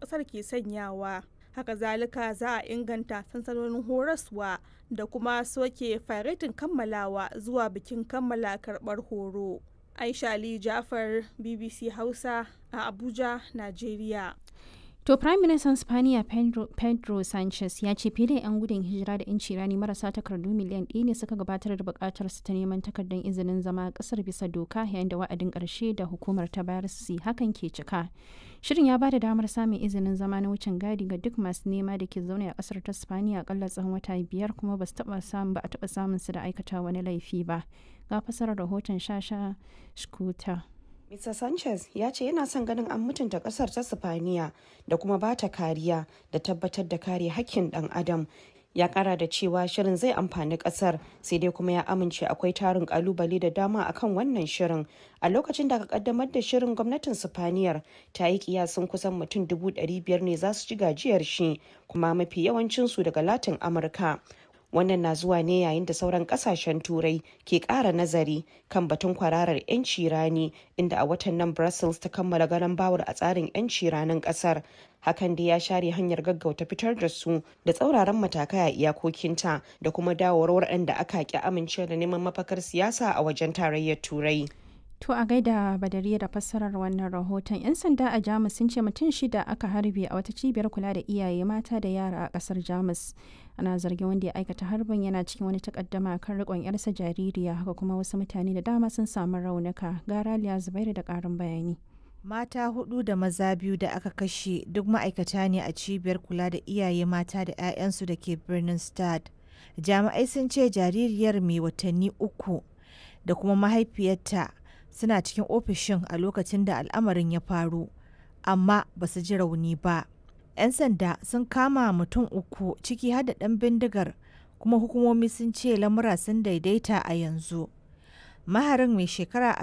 ƙasar ke sanyawa. Haka zalika za a inganta sansanonin horaswa da kuma soke faretin kammalawa zuwa bikin kammala karɓar horo. Aisha Ali Jafar BBC Hausa a Abuja, Najeriya. To Prime Minister Spaniya Pedro, Pedro Sanchez ya ce fiye da 'yan gudun hijira da 'yanci rani marasa takardu miliyan ɗaya ne suka gabatar da buƙatar su ta neman takardar izinin zama ƙasar bisa doka yayin da wa'adin ƙarshe da hukumar ta bayar su hakan ke cika. Shirin ya ba da damar samun izinin zama na wucin gadi ga duk masu nema da ke zaune a ƙasar ta Spaniya akalla tsawon wata biyar kuma ba su taɓa samun ba a taɓa samun su da aikata wani laifi ba. Ga fasarar rahoton Shasha Shkuta. Mr. Sanchez ya ce yana son ganin an mutunta kasar ta Sifaniya da kuma ba ta kariya da tabbatar da kare hakkin dan adam. Ya kara da cewa shirin zai amfani kasar sai dai kuma ya amince akwai tarin kalubale da dama akan wannan shirin. A lokacin da aka kaddamar da shirin gwamnatin Sifaniyar ta yi kiyasin kusan mutum dubu biyar ne za su ci gajiyar shi kuma mafi yawancinsu daga Latin Amurka. wannan na zuwa ne yayin da sauran kasashen turai ke kara nazari kan batun kwararar 'yanci rani inda a watan nan brussels ta kammala garan bawar a tsarin 'yanci ranin kasar hakan da ya share hanyar gaggauta fitar da su da tsauraran matakai a iyakokinta da kuma dawowar waɗanda aka ki amince da neman mafakar siyasa a wajen tarayyar turai To a gaida badariya da fassarar wannan rahoton 'yan sanda a Jamus sun ce mutum shida aka harbe a wata cibiyar kula da iyaye mata da yara a kasar Jamus. Ana zargin wanda ya aikata harbin yana cikin wani takaddama kan rikon yarsa jaririya haka kuma wasu mutane da dama sun samu raunuka. Garaliya Zubairu da karin bayani. Mata hudu da maza biyu da aka kashe duk ma'aikata ne a cibiyar kula da iyaye mata da 'ya'yansu da ke birnin Stad. Jami'ai sun ce jaririyar mai watanni uku da kuma mahaifiyarta suna cikin ofishin a lokacin da al'amarin ya faru amma ba su ji rauni ba 'yan sanda sun kama mutum uku ciki har da ɗan bindigar kuma hukumomi sun ce lamura sun daidaita a yanzu maharin mai shekara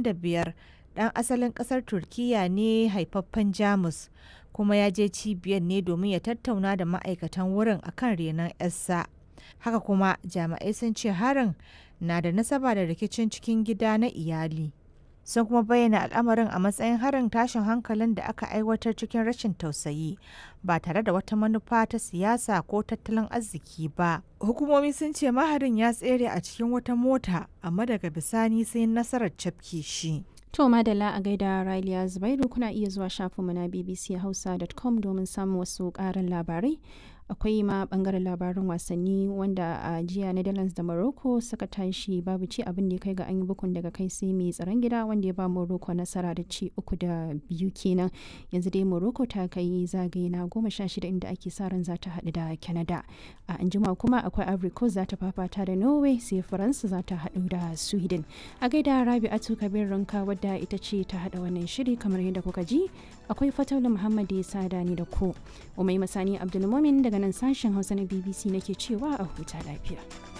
45 ɗan asalin ƙasar turkiya ne haifaffen jamus kuma ya je cibiyar ne domin ya tattauna da ma'aikatan wurin akan renon 'yarsa haka kuma jami'ai sun ce harin na da nasaba da rikicin cikin gida na iyali sun kuma bayyana al'amarin a matsayin harin tashin hankalin da aka aiwatar cikin rashin tausayi ba tare da wata manufa ta siyasa ko tattalin arziki ba hukumomi sun ce maharin ya tsere a cikin wata mota amma daga bisani sai nasarar cafke shi To madalla a gaida Raliya Zubairu kuna iya zuwa shafinmu na bbchausa.com domin samun wasu ƙarin labarai. akwai ma bangaren labarin wasanni wanda a jiya netherlands da morocco suka tashi babu ci abin da ya kai ga an yi bukun daga kai sai mai tsaron gida wanda ya ba morocco nasara da ci uku da biyu kenan yanzu dai morocco ta kai zagaye na goma sha shida inda ake sa ran za ta haɗu da canada a anjima kuma akwai ivory coast za ta fafata da norway sai faransa za ta haɗu da sweden a gaida rabi'atu kabir ranka wadda ita ce ta haɗa wannan shiri kamar yadda kuka ji akwai fataula muhammad ya sada ni da ku umai masani abdulmumin daga nan sashen hausa na bbc nake cewa a huta lafiya